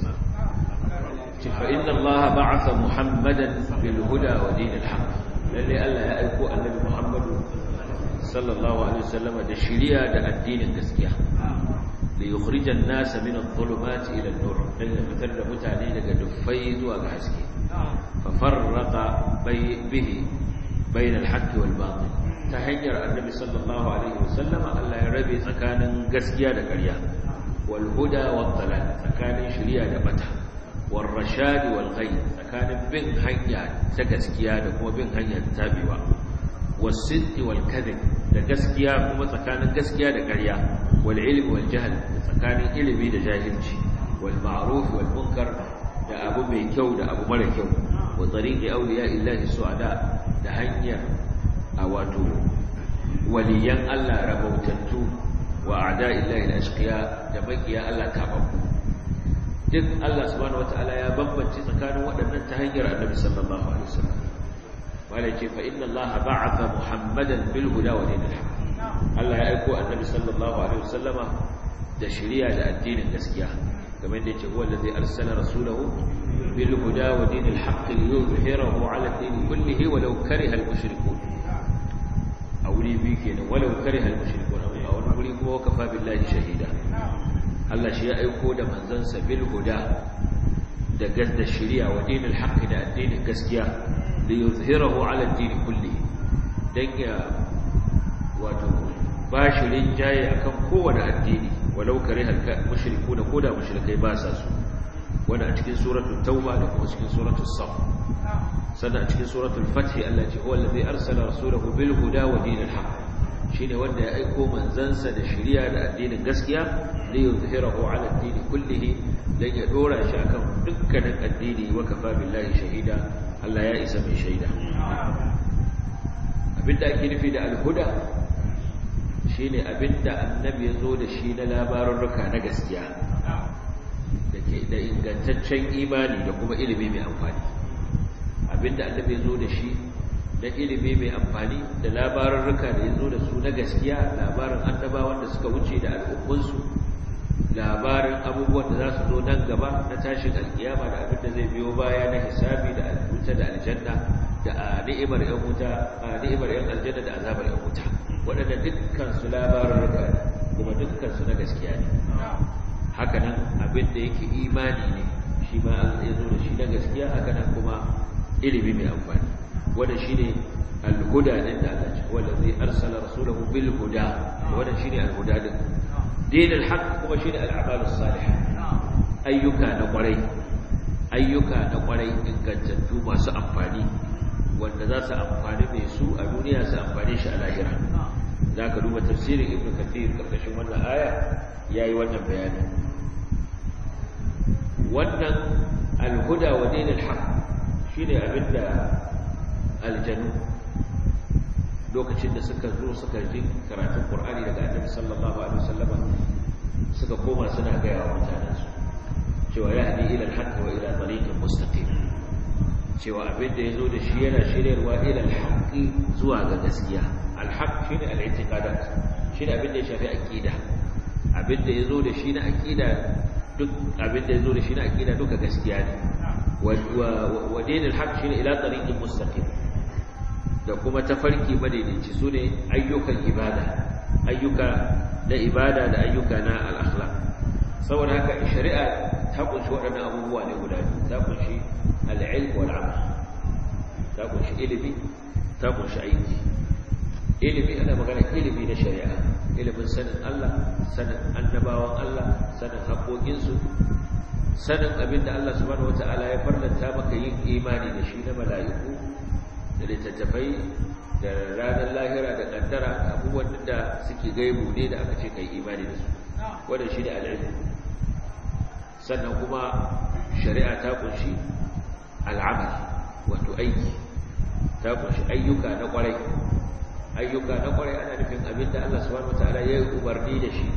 fa inna allaha ba'atha muhammadan bil huda wa dinil haqq lalle Allah ya aiko annabi Muhammad sallallahu alaihi wasallam da shari'a da addinin gaskiya li yukhrijan nasa min adh-dhulumati ila an-nur dan ya fitar da mutane daga dufai zuwa ga haske fa farraqa bihi bain al-haqq wal batil ta hanyar annabi sallallahu alaihi wasallam Allah ya rabe tsakanin gaskiya da ƙarya wal huda wad dalal tsakanin shari'a da bata wal rashad wal ghayb tsakanin bin hanya ta gaskiya da kuma bin hanya ta tabewa was sidq wal kadhib da gaskiya kuma tsakanin gaskiya da ƙarya wal ilm wal jahl tsakanin ilimi da jahilci wal ma'ruf wal munkar da abu mai kyau da abu mara kyau wa tariqi awliya illahi su'ada da hanyar a wato waliyan Allah rabautattu wa a'da illahi al-ashqiya da makiya Allah tababbu duk Allah subhanahu wataala ya bambance tsakanin waɗannan ta hanyar Annabi sallallahu alaihi wasallam wala ce fa inna Allah ba'atha Muhammadan bil huda wa dinil haqq Allah ya aiko Annabi sallallahu alaihi wasallama da shari'a da addinin gaskiya kamar yadda yake huwa allazi arsala rasulahu bil huda wa dinil haqq liyuzhirahu ala ad-din kullihi walau kariha al-mushrikun a wuri biyu kenan walau kariha al-mushrikun a wani wuri kuma kafa billahi shahida Allah shi ya aiko da manzansa bil huda da gadda shari'a wa dinil haqq da addinin gaskiya li yuzhirahu ala ad-din kulli dan ya wato bashirin jaye akan kowane addini walau kariha al-mushrikun ko da mushrikai ba sa su wannan a cikin suratul tauba da kuma cikin suratul saf sannan a cikin suratul fath Allah ce huwa allazi arsala rasulahu bil huda wa dinil haqq shine wanda ya aiko manzansa da shari'a da addinin gaskiya li yuzhirahu ala ad-din kullihi dan ya dora shi akan dukkanin addini wa kafa billahi shahida Allah ya isa mai shaida abinda ake nufi da al-huda shine abinda annabi ya zo da shi na labarurruka na gaskiya dake da ingantaccen imani da kuma ilimi mai amfani abinda annabi ya zo da shi na ilimi mai amfani da labarurruka da ya zo da su na gaskiya labarin annabawan da suka wuce da al'ummunsu labarin abubuwan da za su zo nan gaba na tashin alkiyama da abin da zai biyo baya na hisabi da alwuta da aljanna da a ni'imar yan wuta a ni'imar yan aljanna da azabar yan wuta waɗanda dukkan su labarurruka kuma dukkan su na gaskiya ne haka nan abin da yake imani ne shi ma ya zo da shi na gaskiya haka nan kuma ilimi mai amfani wanda shine al-huda din da Allah ce wanda zai arsala rasulahu bil huda wanda shine al-huda din din al-haq kuma shine al-a'mal as-salihah ayyuka na kwarai ayyuka na kwarai ingantattu masu amfani wanda za su amfani mai su a duniya su amfani shi a lahira za ka duba tafsirin ibn kathir karkashin wannan aya ya yi wannan bayani wannan alhuda wa dinil haq shi ne abinda aljanu lokacin da suka zo suka ji karatun qur'ani daga annabi sallallahu alaihi wasallama suka koma suna gaya wa mutanensu cewa ya hadi ila al-haqq wa ila tariqin mustaqim cewa abin da yazo da shi yana shiryarwa ila al-haqq zuwa ga gaskiya al-haqq shine al-i'tiqadat shine abin da ya shafi aqida abin da yazo da shi na aqida duk abin da yazo da shi na aqida duka gaskiya ne wa wa din al-haqq shine ila tariqin mustaqim da kuma tafarki madaidaici sune ayyukan ibada ayyuka na ibada da ayyuka na al-akhlaq saboda haka shari'a ta kunshi waɗannan abubuwa ne guda biyu ta kunshi al'ilm wal amal ta kunshi ilimi ta kunshi aiki ilimi ana magana ilimi na shari'a ilimin sanin Allah sanin annabawan Allah sanin haƙoƙinsu sanin abin da Allah subhanahu wata'ala ya farlanta maka yin imani da shi na mala'iku da littattafai da ranar lahira da kaddara abubuwan da suke gaibu ne da aka ce kai imani da su wannan shi ne al'ilm sannan kuma shari'a ta kunshi al'amal wato aiki ta kunshi ayyuka na kwarai ayyuka na kwarai ana nufin abinda Allah subhanahu wataala ya yi umarni da shi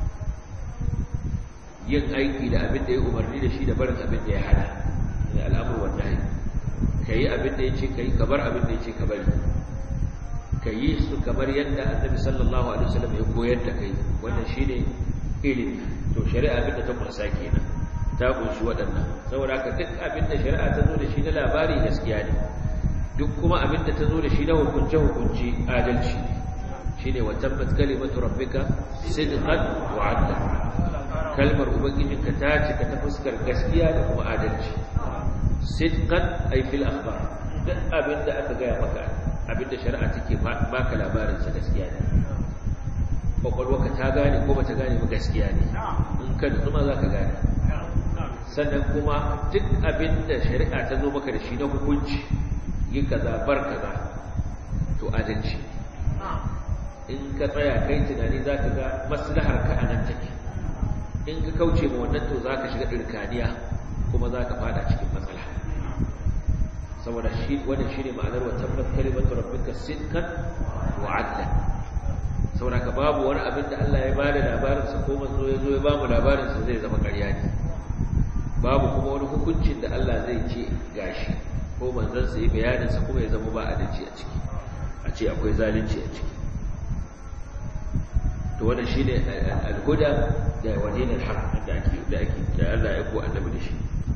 yin aiki da abinda ya umarni da shi da barin abinda ya hana ne al'amur wanda ya kai abinda ya ce kai ka bar abinda ya ce ka bari ka yi su kamar yadda annabi sallallahu alaihi wasallam ya koyar da kai wannan shine ilimi to shari'a abinda ta kunsa kenan ta kunshi waɗannan saboda haka duk abinda shari'a ta zo da shi na labari gaskiya ne duk kuma abinda ta zo da shi na hukunce hukunci adalci shine wa tabbat kalimatu rabbika sidqan wa adla kalmar ubangijinka ta cika ta fuskar gaskiya da kuma adalci sidqan ay fil akhbar duk abinda aka gaya maka abinda shari'a take baka labarin sa gaskiya ne kwakwalwarka ta gane ko bata gane ba gaskiya ne in ka nutsu za ka gane sannan kuma duk abin da shari'a ta zo maka da shi na hukunci yin kaza bar kaza to adalci in ka tsaya kai tunani za ka ga maslahar ka a nan take in ka kauce ma wannan to za ka shiga ɗirkaniya kuma za ka fada cikin matsala saboda shi wannan shine ma'anar wa tabbat kalimatu rabbika sidqan wa adlan saboda ka babu wani abin da Allah ya bada labarinsa ko manzo ya zo ya bamu labarinsa zai zama ƙarya ne babu kuma wani hukuncin da Allah zai ce gashi ko manzon sa yi bayaninsa kuma ya zama ba adalci a ciki a ce akwai zalunci a ciki to wannan shine al-huda da wadin al-haq da ake da ake da Allah ya ko annabi da shi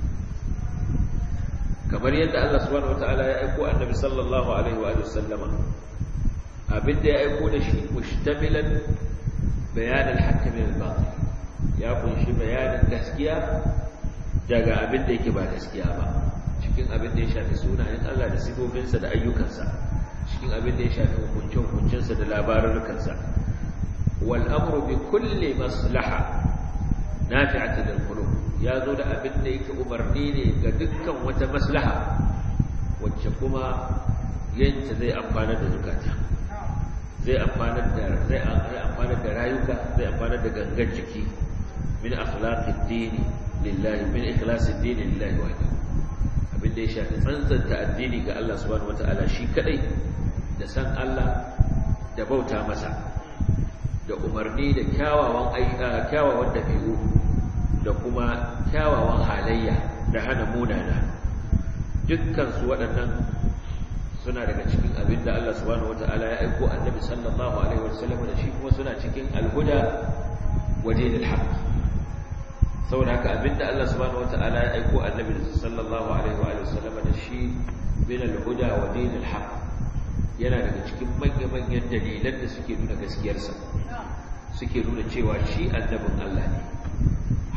kamar yadda Allah subhanahu wataala ya aiko annabi sallallahu alaihi wa sallama abinda ya aiko da shi mushtamilan bayanin haqqi min al-batil ya kunshi bayanin gaskiya daga abinda yake ba gaskiya ba cikin abinda ya shafi sunayen Allah da sifofinsa da ayyukansa cikin abinda ya shafi hukuncin hukuncinsa da labarukansa wal amru bi kulli maslaha nafi'atin lil qulub ya zo da abinda yake umarni ne ga dukkan wata maslaha wacce kuma yanta zai amfana da zukata zai amfanar da zai amfanar da rayuka zai amfanar da gangan jiki min akhlaqid dini lillahi min ikhlasid dini lillahi wahdahu abin da ya shafi tsantsanta addini ga Allah subhanahu wataala shi kadai da san Allah da bauta masa da umarni da kyawawan ayyuka kyawawan dabi'u da kuma kyawawan halayya da hana munana dukkan su waɗannan suna daga cikin abin da Allah subhanahu wata'ala ya aiko annabi sallallahu alaihi wasallam da shi kuma suna cikin alhuda waje da haq saboda haka abin da Allah subhanahu wata'ala ya aiko annabi sallallahu alaihi wasallam da shi bin alhuda waje da haq yana daga cikin manya-manyan dalilan da suke nuna gaskiyarsa suke nuna cewa shi annabin Allah ne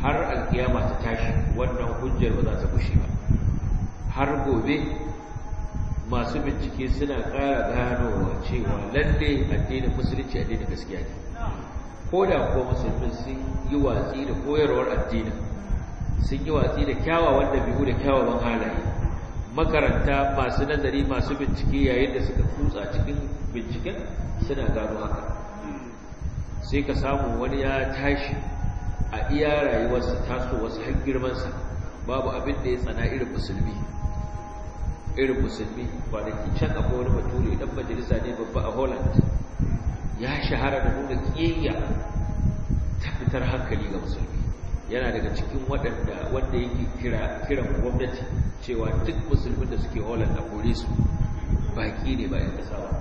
har alkiyama ta tashi wannan hujjar ba za ta bushe ba har gobe masu bincike suna ƙara ganowa cewa lalle addinin musulunci addinin gaskiya ne ko da kuwa musulmi sun yi watsi da koyarwar addinin sun yi watsi da kyawawan dabi'u da kyawawan halaye makaranta masu nazari masu bincike yayin da suka kutsa cikin binciken suna gano haka sai ka samu wani ya tashi a iya rayuwarsa taso wasu har girmansa babu abin da ya tsana irin musulmi irin musulmi kwanaki can akwai wani bature dan majalisa ne babba a holland ya shahara da nuna kiyayya ta fitar hankali ga musulmi yana daga cikin waɗanda wanda yake kira kiran gwamnati cewa duk musulmin da suke holland a kore su baki ne ba 'yan ƙasa ba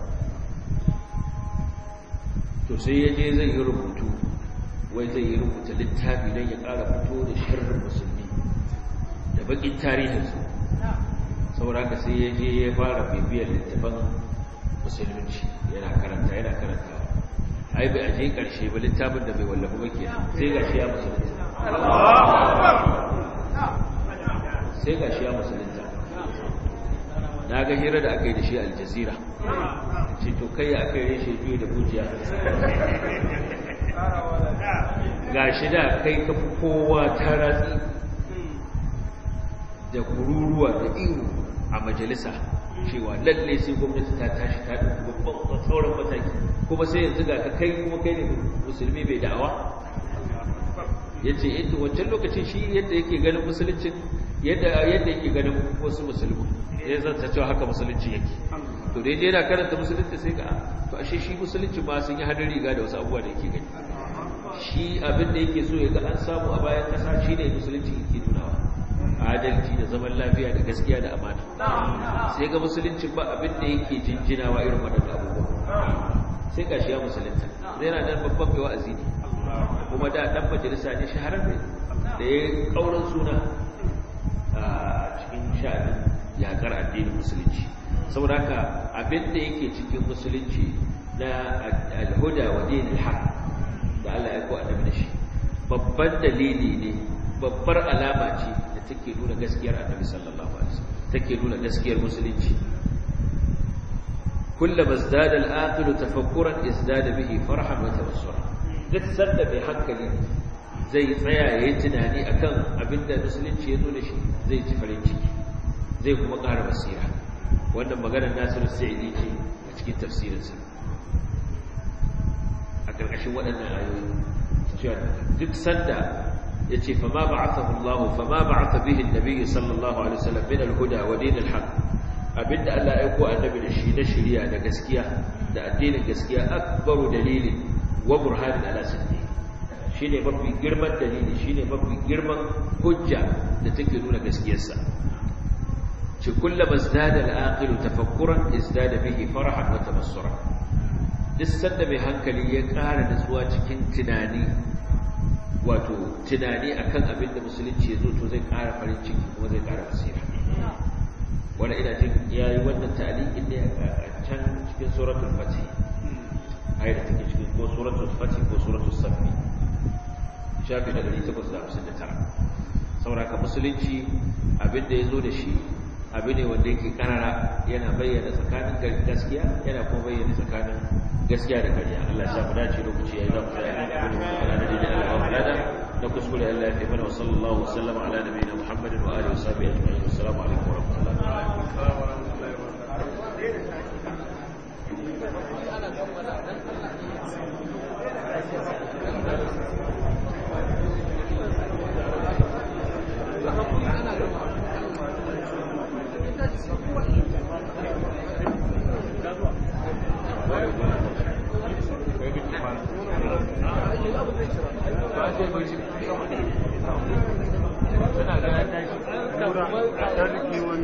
to sai ya je zai yi rubutu wai zai yi rubuta littafi don ya ƙara fito da sharrin musulmi da bakin tarihinsu sauraka sai ya je ya fara bibiyar littafan musulunci yana karanta yana karanta ai bai aje ƙarshe ba littafin da bai wallafa ba kenan sai ga shi ya musulunta sai ga shi ya musulunta na ga hira da aka yi da shi aljazira ce to kai ya aka yi reshe biyu da bujiya ga shi da kai ka fi kowa ta ratsi da kururuwa da iyo a majalisa cewa lalle sai gwamnati ta tashi ta ɗauki babban sauran mataki kuma sai yanzu ga ka kai kuma kai ne musulmi bai da'awa ya ce yadda wancan lokacin shi yadda yake ganin musulunci yadda yake ganin wasu musulmi ya zanta cewa haka musulunci yake to dai dai yana karanta musulunci sai ga to ashe shi musulunci ma sun yi hannun riga da wasu abubuwa da yake gani shi abin da yake so ya ga an samu a bayan kasa shi ne musulunci yake nunawa adalci da zaman lafiya da gaskiya da amana sai ga musulunci ba abin da yake jinjinawa irin waɗannan abubuwa sai ga shi ya musulunta zai yana nan babban mai wa'azi ne kuma da ɗan majalisa ne shahararre da ya ƙauran suna a cikin sha'anin yaƙar addinin musulunci saboda haka abin da yake cikin musulunci na alhuda wa dinil haq da Allah ya ko annabi da shi babban dalili ne babbar alama ce da take nuna gaskiyar annabi sallallahu alaihi wasallam take nuna gaskiyar musulunci kullama izdada al-aqilu tafakkuran izdada bihi farhan wa tabassura duk sanda mai hankali zai tsaya yayi tunani akan abinda musulunci ya zo da shi zai ci farin ciki zai kuma ƙara basira wannan maganar Nasiru Sa'idi ce a cikin tafsirinsa a ƙarƙashin waɗannan ayoyi cewa duk sanda ya ce fa ma ba'athahu Allah fa ma ba'atha bihi an-nabiy sallallahu alaihi wasallam min al-huda wa din al-haq abinda Allah ya aiko annabi da shi na shari'a da gaskiya da addinin gaskiya akbaru dalilin wa burhanin ala siddi shine mafi girman dalili shine mafi girman hujja da take nuna gaskiyarsa ce kullama izdada al-aqil tafakkuran izdada bihi farahan wa tabassura duk sanda mai hankali ya ƙara nutsuwa cikin tunani wato tunani akan abin da musulunci ya zo to zai ƙara farin ciki kuma zai ƙara basira wanda ina jin ya yi wannan ta'aliƙin ne a can cikin suratul fatih ayar da take cikin ko suratul fatih ko suratul safi shafi na 859 sauraka musulunci abin da ya zo da shi abu ne wanda yake karara yana bayyana tsakanin gaskiya yana kuma bayyana tsakanin gaskiya da karya Allah ya sa mu dace lokaci yayi zamu tsaya ne da kuma da da Allah wa lada da kuskure Allah ya tafi wa sallallahu alaihi wasallam ala nabiyina Muhammadin wa alihi wa sahbihi ajma'in assalamu alaikum wa rahmatullahi Suna ganin tashi.